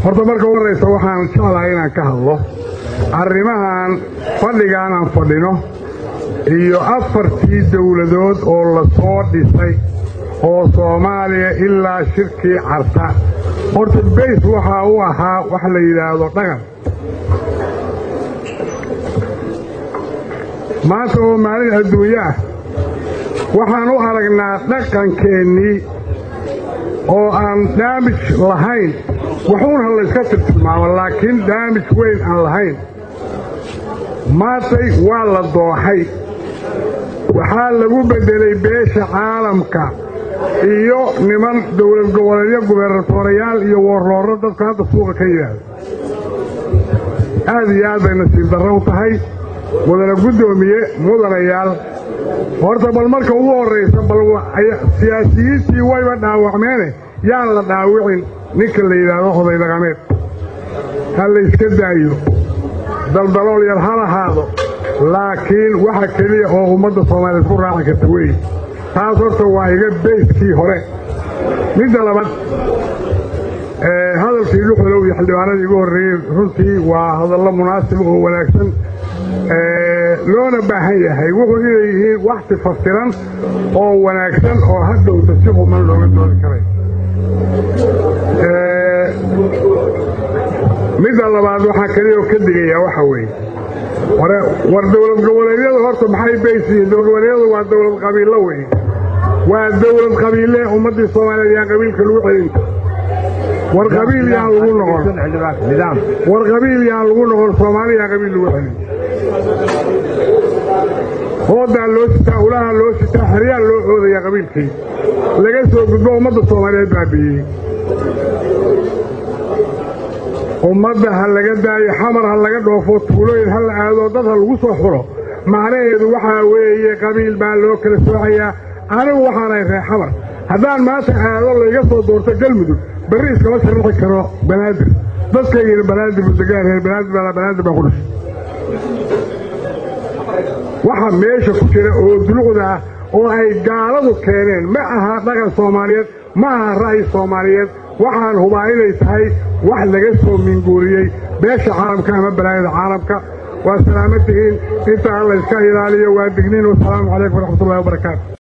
horta marka u horraysa waxaan jeclahay inaan ka hadlo arrimahan fadhigaan aan fadhino iyo afartii dowladood oo la soo dhisay oo soomaaliya ilaa shirkii carta horta bays waxaa u ahaa wax la yidhaahdo dhaqan maanta oo maalin adduunyo ah waxaan u aragnaa dhaqankeennii oo aan daamij lahayn waxuuna layska tirtilmaamo laakiin daamij weyn aan lahayn maantay waa la dooxay waxaa lagu beddelay beesha caalamka iyo niman dowlad goboleedyo gubernatorayaal iyo warroorro dadku hadda suuqa ka yidhaahdo aad iyo aad bay nasiib darro u tahay mudana guddoomiye mudanayaal horta bal marka ugu horraysa bal siyaasiyiintii wayba dhaawacmeene yaan la dhaawicin ninka la yidhaahdo oday dhaqameed ha layska daayo daldalool yar ha lahaado laakiin waxa keliya oo ummadda soomaaliyeed ku raaci karta weeye taas horta waa iga bayskii hore midda labaad hadalkii dhuxulow iyo xildhibaanadii igu horreeyey runtii waa hadallo munaasib oo wanaagsan loona baahan yahay wuxuu inay yihiin waxti fasiran oo wanaagsan oo hadhowta si human looga doodi karay midda labaad waxaa keliyaoo ka digayaa waxa weeye war dowlad goboleedyadu horta maxay baysiyiin dowlad goboleedyadu waa dowlad qabiillo weye waa dowlad qabiille ummaddii soomaaliyeed yaan qabiilka lagu celin war qabiil yaan lagu noqon war qabiil yaan lagu noqon soomaali yaan qabiil lagu celin hoodaa loo sitaa ulaha loo sitaa xeryaa loo oodayaa qabiilkii laga soo gudbo ummadda soomaaliyeed baabi'iyey ummadda ha laga daayo xamar ha laga dhoofo tuulooyin ha la aado dad ha lagu soo xulo macnaheedu waxaa weeye qabiil baa loo kala soocayaa anigu waxaanay ree xamar haddaan maanta aado layga soo doorto galmudug berri iskama sharaxi karo banaadir dadkaygiina banaadir budegaan reer banaadir baa banaadir baa ku dhashay waxa meesha ku jira oo dulucda ah oo ay gaaladu keeneen ma aha dhaqan soomaaliyeed ma aha ra'yi soomaaliyeed waxaan hubaa inay tahay wax laga soo minguuriyey beesha caalamka ama balaayada caalamka waa salaamo tihiin inta alla iska ilaaliyo waa digniin wasalaamu calaykum waraxmatullahi wabarakaatu